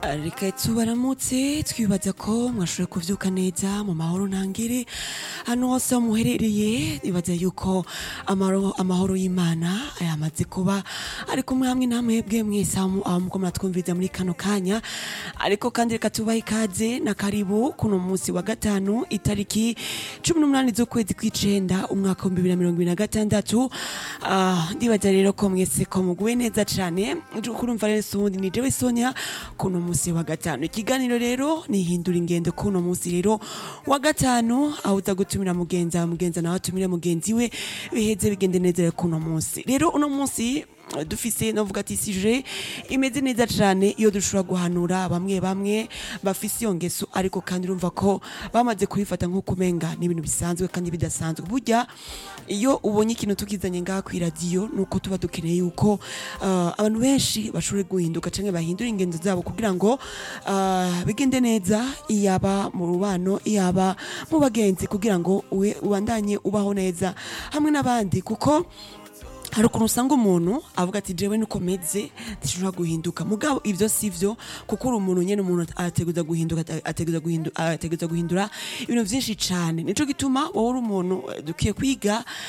reka tubaramutse twibaza ko mwashoboye kuvyuka neza mu mahoro ntangere hano hose aho muherereye nibaza yuko amaro- amahoro y'imana yamaze kuba ari kumwe hamwe namwebwe mwese aho aho muko muratwumviriza muri kano kanya ariko kandi reka tubahe ikaze na karibu kuno munsi wa gatanu itariki cumi n'umunani z'ukwezi kw'icenda umwaka w'ibihumbi bibiri na mirongo ibiri na gatandatu Ah, ndibaza rero ko mwese ko muguwe neza cane kurumva rero sundi ni jewe sonia kuno munsi wa gatanu ikiganiro rero nihindura ingendo kuno munsi rero wa gatanu aho uza gutumira mugenzi wawe mugenzi nawe atumire mugenzi we biheze bigende neza rero kuno munsi rero uno munsi eh, dufise novuga ati sije imeze neza cane iyo dushobora guhanura bamwe bamwe bafise iyo ngeso ariko kandi urumva ko bamaze kubifata nko kumenga ni ibintu bisanzwe kandi bidasanzwe burya iyo ubonye ikintu tukizanye ngaha kw'iradiyo nuko tuba dukeneye yuko uh, abantu benshi bashobore guhinduka canke bahindura ingendo zabo kugira ngo uh, bigende neza iyaba mu rubano iyaba mu bagenzi kugira ngo uwe ubandanye ubaho neza hamwe n'abandi kuko hari ukuntu usanga umuntu avuga ati jewe nuko meze ntishobora guhinduka mugabo ivyo sivyo kuko uri umuntu nyene umuntu ateguza guhinduka ateguza guhinduka ateguza guhindura ibintu vyinshi cane nico gituma wowe uri umuntu eh, dukwiye kwiga